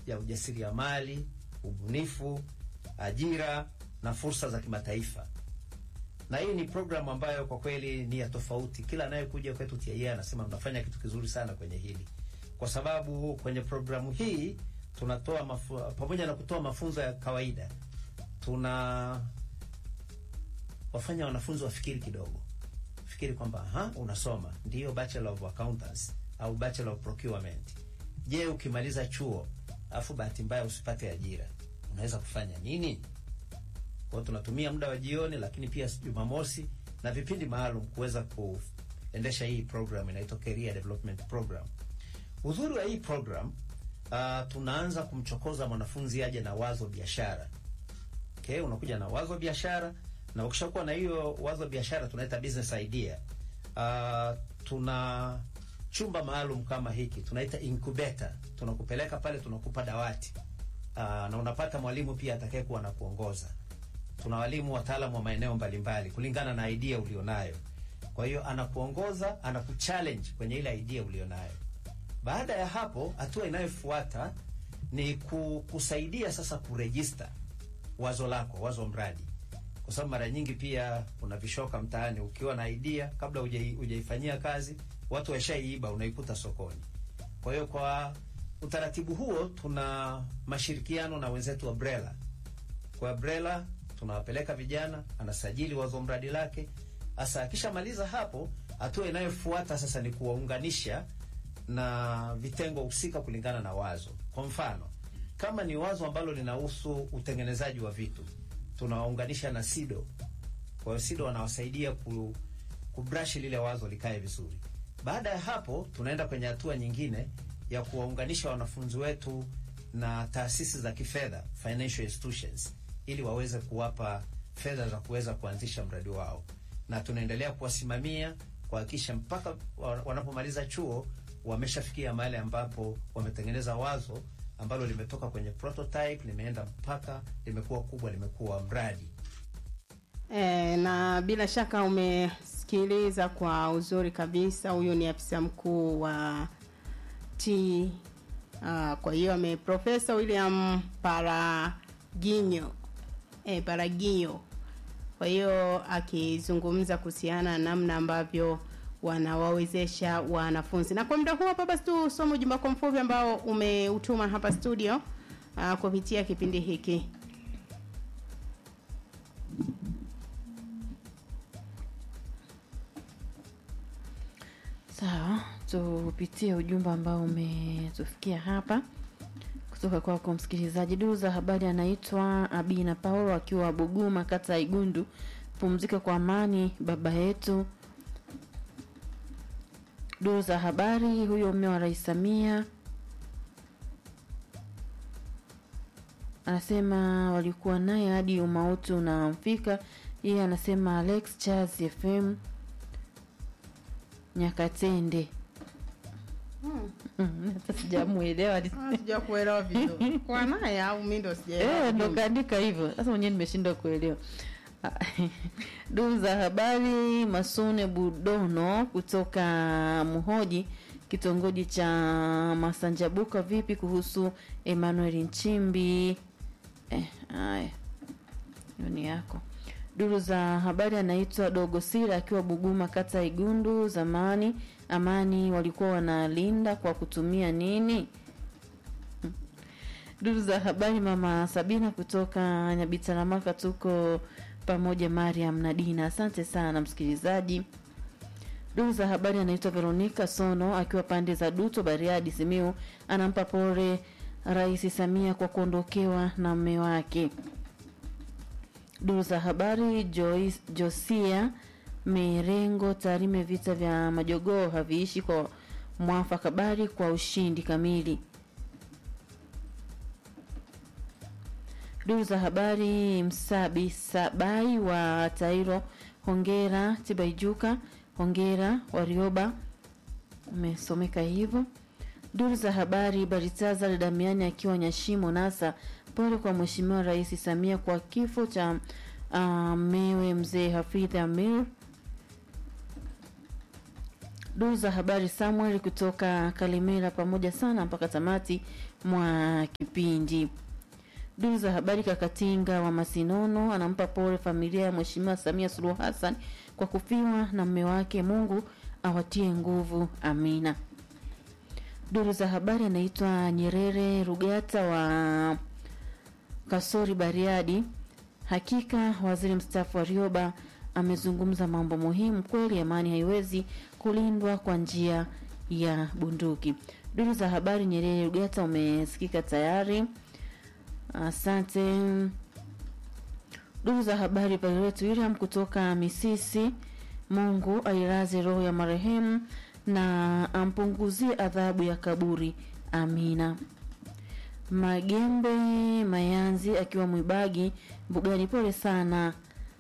ya ujasiriamali, ubunifu, ajira na fursa za kimataifa. Na hii ni programu ambayo kwa kweli ni ya tofauti. Kila anayekuja kwetu TIA anasema mnafanya kitu kizuri sana kwenye hili, kwa sababu kwenye programu hii tunatoa mafu, pamoja na kutoa mafunzo ya kawaida, tuna wafanya wanafunzi wafikiri kidogo, fikiri kwamba ha, unasoma ndio bachelor of accountants au bachelor of procurement. Je, ukimaliza chuo afu bahati mbaya usipate ajira, unaweza kufanya nini? Kwa hiyo tunatumia muda wa jioni, lakini pia Jumamosi na vipindi maalum kuweza kuendesha hii program inaitwa Career Development Program. Uzuri wa hii program uh, tunaanza kumchokoza mwanafunzi aje na wazo biashara. Okay, unakuja na wazo biashara na ukishakuwa na hiyo wazo biashara tunaita business idea. Uh, tuna chumba maalum kama hiki tunaita incubator. Tunakupeleka pale, tunakupa dawati uh, na unapata mwalimu pia atakayekuwa na kuongoza. Tuna walimu wataalamu wa maeneo mbalimbali kulingana na idea ulionayo. Kwa hiyo anakuongoza, anakuchallenge kwenye ile idea ulionayo. Baada ya hapo, hatua inayofuata ni kusaidia sasa kurejista wazo lako, wazo mradi, kwa sababu mara nyingi pia kuna vishoka mtaani. Ukiwa na idea kabla hujaifanyia kazi, watu waishaiiba, unaikuta sokoni. Kwa hiyo kwa utaratibu huo, tuna mashirikiano na wenzetu wa Brela. Kwa Brela tunawapeleka vijana, anasajili wazo mradi lake. Sasa akishamaliza hapo, hatua inayofuata sasa ni kuwaunganisha na vitengo husika kulingana na wazo. Kwa mfano, kama ni wazo ambalo linahusu utengenezaji wa vitu, tunawaunganisha na SIDO. Kwa hiyo SIDO wanawasaidia ku, kubrush lile wazo likae vizuri. Baada ya hapo, tunaenda kwenye hatua nyingine ya kuwaunganisha wanafunzi wetu na taasisi za kifedha, financial institutions, ili waweze kuwapa fedha za kuweza kuanzisha mradi wao, na tunaendelea kuwasimamia kuhakikisha mpaka wanapomaliza chuo wameshafikia mahali ambapo wametengeneza wazo ambalo limetoka kwenye prototype limeenda mpaka limekuwa kubwa, limekuwa mradi. E, na bila shaka umesikiliza kwa uzuri kabisa. Huyu ni afisa mkuu wa T uh, kwa hiyo ame Profesa William Paraginyo e, Paraginyo. Kwa hiyo akizungumza kuhusiana na namna ambavyo wanawawezesha wanafunzi. Na kwa muda huu hapa basi tusome ujumbe wako mfupi ambao umeutuma hapa studio uh, kupitia kipindi hiki. Sawa, tupitie ujumbe ambao umetufikia hapa kutoka kwako msikilizaji. Duru za habari anaitwa Abina Paulo akiwa Buguma, kata ya Igundu. Pumzika kwa amani baba yetu duru za habari huyo mme wa rais samia anasema walikuwa naye hadi umauti unamfika yeye anasema alex charles fm nyakatende hata sijamuelewa sijakuelewa vizuri kwa naye au mimi ndo sijaelewa Eh, ndo kaandika hivyo sasa mwenyewe nimeshindwa kuelewa duru za habari masune budono kutoka muhoji kitongoji cha masanjabuka vipi kuhusu emmanuel nchimbi eh, haya hiyo ni yako duru za habari anaitwa dogo sira akiwa buguma kata igundu zamani amani walikuwa wanalinda kwa kutumia nini duru za habari mama sabina kutoka nyabitaramaka tuko pamoja mariam na dina asante sana msikilizaji duru za habari anaitwa veronika sono akiwa pande za duto bariadi simiu anampa pore rais samia kwa kuondokewa na mme wake duru za habari Joyce, josia merengo tarime vita vya majogoo haviishi kwa mwafaka bari kwa ushindi kamili duru za habari msabi sabai wa tairo hongera tibaijuka hongera warioba umesomeka hivyo duru za habari baritazar damiani akiwa nyashimo nasa pole kwa mheshimiwa rais samia kwa kifo cha uh, mewe mzee hafidh amir duru za habari samuel kutoka kalimera pamoja sana mpaka tamati mwa kipindi. Duru za habari, Kakatinga wa Masinono anampa pole familia ya Mheshimiwa Samia Suluhu Hassan kwa kufiwa na mme wake. Mungu awatie nguvu, amina. Duru za habari, anaitwa Nyerere Rugata wa Kasori, Bariadi. Hakika waziri mstaafu Warioba amezungumza mambo muhimu kweli. Amani haiwezi kulindwa kwa njia ya bunduki. Duru za habari, Nyerere Rugata umesikika tayari. Asante. Duru za habari, Violet William kutoka Misisi. Mungu ailaze roho ya marehemu na ampunguzie adhabu ya kaburi, amina. Magembe Mayanzi akiwa Mwibagi Mbugani, pole sana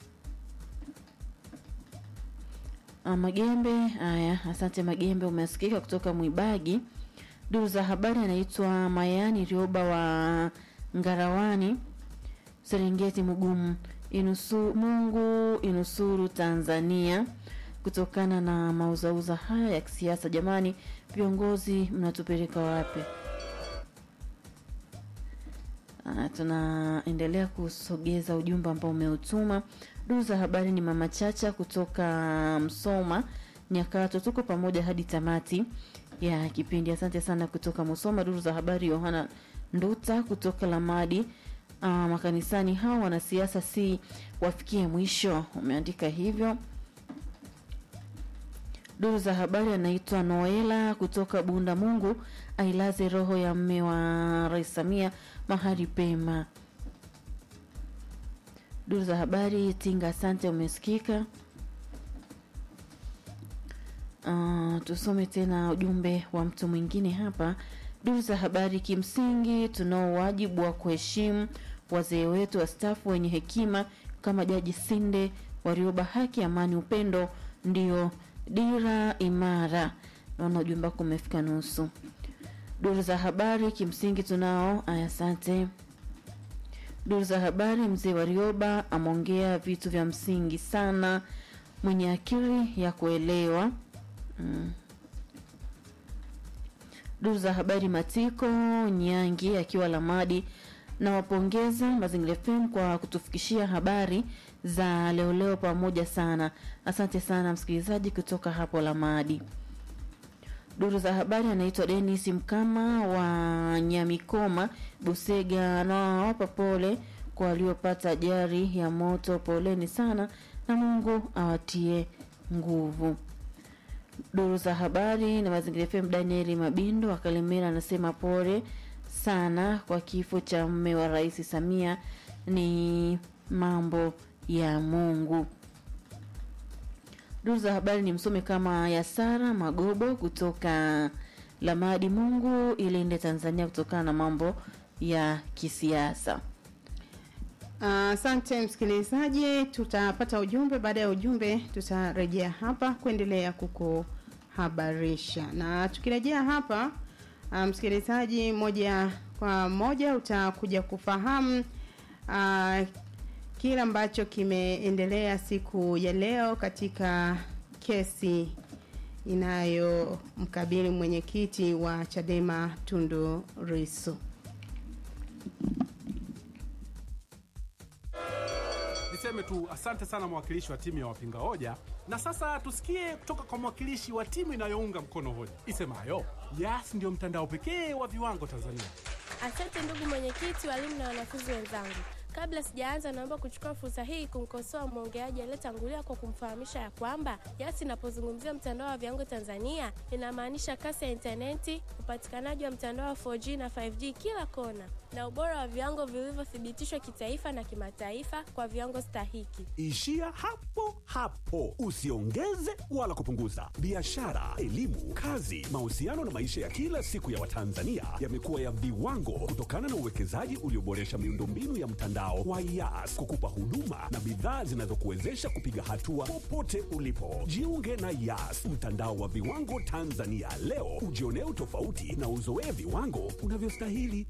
Ah, Magembe. Haya, asante Magembe, umesikika kutoka Mwibagi. Duru za habari anaitwa Mayani Rioba wa Ngarawani, Serengeti Mugumu. Inusu, Mungu inusuru Tanzania kutokana na mauzauza haya ya kisiasa. Jamani, viongozi mnatupeleka wapi? Ah, tunaendelea kusogeza ujumbe ambao umeutuma. Duru za habari ni mama Chacha kutoka Msoma Nyakato, tuko pamoja hadi tamati ya kipindi. Asante sana kutoka Musoma. Duru za habari Yohana Nduta kutoka Lamadi. Uh, makanisani hao wanasiasa si wafikie mwisho, umeandika hivyo. Duru za habari anaitwa Noela kutoka Bunda. Mungu ailaze roho ya mme wa Rais Samia mahali pema. Duru za habari Tinga, asante, umesikika. Uh, tusome tena ujumbe wa mtu mwingine hapa. Duru za habari, kimsingi tunao wajibu wa kuheshimu wazee wetu wastaafu wenye hekima kama Jaji Sinde Warioba. Haki, amani, upendo ndio dira imara. Naona ujumbe wako umefika nusu. Duru za habari, kimsingi tunao aya, asante. Duru za habari, mzee Warioba ameongea vitu vya msingi sana, mwenye akili ya kuelewa mm. Duru za habari, Matiko Nyangi akiwa Lamadi, nawapongeza Mazingira FM kwa kutufikishia habari za leo leo pamoja sana. Asante sana msikilizaji kutoka hapo Lamadi. Duru za habari anaitwa Dennis Mkama wa Nyamikoma Busega, nawapa pole kwa waliopata ajali ya moto, poleni sana na Mungu awatie nguvu. Duru za habari na Mazingira FM, Danieli Mabindo wa Kalemera anasema pole sana kwa kifo cha mme wa Rais Samia, ni mambo ya Mungu. Duru za habari ni msome kama ya Sara Magobo kutoka Lamadi, Mungu ilinde Tanzania kutokana na mambo ya kisiasa. Asante msikilizaji, tutapata ujumbe. Baada ya ujumbe, tutarejea hapa kuendelea kukuhabarisha, na tukirejea hapa uh, msikilizaji, moja kwa moja utakuja kufahamu uh, kile ambacho kimeendelea siku ya leo katika kesi inayomkabili mwenyekiti wa Chadema Tundu Lissu. Niseme tu asante sana mwakilishi wa timu ya wapinga hoja, na sasa tusikie kutoka kwa mwakilishi wa timu inayounga mkono hoja isemayo Yas ndio mtandao pekee wa viwango Tanzania. Asante ndugu mwenyekiti, walimu na wanafunzi wenzangu. Kabla sijaanza, naomba kuchukua fursa hii kumkosoa mwongeaji aliyetangulia kwa kumfahamisha ya kwamba Yas inapozungumzia mtandao wa viwango Tanzania inamaanisha kasi ya intaneti, upatikanaji wa mtandao wa 4G na 5G kila kona, na ubora wa viwango vilivyothibitishwa kitaifa na kimataifa kwa viwango stahiki. Ishia hapo hapo, usiongeze wala kupunguza. Biashara, elimu, kazi, mahusiano na maisha ya kila siku ya Watanzania yamekuwa ya viwango kutokana na uwekezaji ulioboresha miundombinu ya mtandao wa Yas kukupa huduma na bidhaa zinazokuwezesha kupiga hatua popote ulipo. Jiunge na Yas, mtandao wa viwango Tanzania leo, ujionee utofauti na uzoee viwango unavyostahili.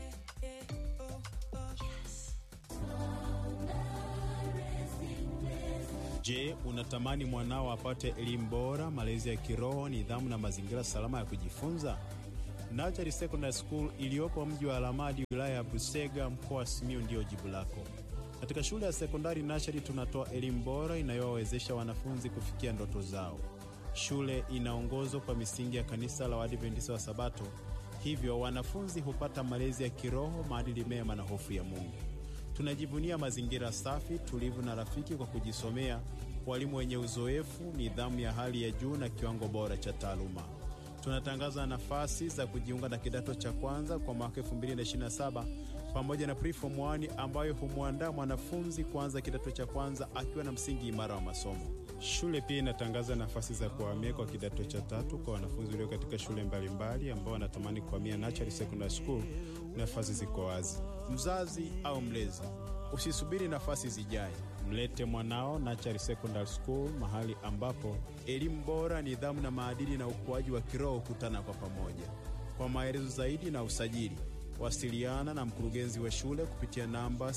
Je, unatamani mwanao apate elimu bora, malezi ya kiroho, nidhamu na mazingira salama ya kujifunza? Nachari Secondary School iliyopo mji wa Alamadi, wilaya ya Busega, mkoa wa Simiyu ndiyo jibu lako. Katika shule ya sekondari Nachari tunatoa elimu bora inayowawezesha wanafunzi kufikia ndoto zao. Shule inaongozwa kwa misingi ya kanisa la Waadventista wa Sabato, hivyo wanafunzi hupata malezi ya kiroho, maadili mema na hofu ya Mungu. Tunajivunia mazingira safi, tulivu na rafiki kwa kujisomea, walimu wenye uzoefu, nidhamu ya hali ya juu na kiwango bora cha taaluma. Tunatangaza nafasi za kujiunga na kidato cha kwanza kwa mwaka 2027 pamoja na preform 1 ambayo humwandaa mwanafunzi kuanza kidato cha kwanza akiwa na msingi imara wa masomo. Shule pia inatangaza nafasi za kuhamia kwa kidato cha tatu kwa wanafunzi walio katika shule mbalimbali ambao wanatamani kuhamia Nachari Secondary School. Nafasi ziko wazi. Mzazi au mlezi, usisubiri nafasi zijae, mlete mwanao Nachari Secondary School, mahali ambapo elimu bora, nidhamu na maadili na ukuaji wa kiroho hukutana kwa pamoja. Kwa maelezo zaidi na usajili, wasiliana na mkurugenzi wa shule kupitia namba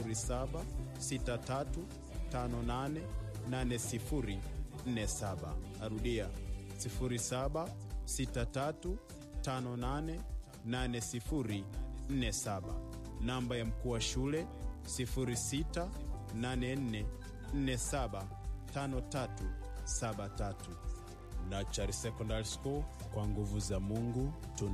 076358 8047. Narudia 0763588047. Namba ya mkuu wa shule 0684475373. Nachari Secondary School, kwa nguvu za Mungu tuna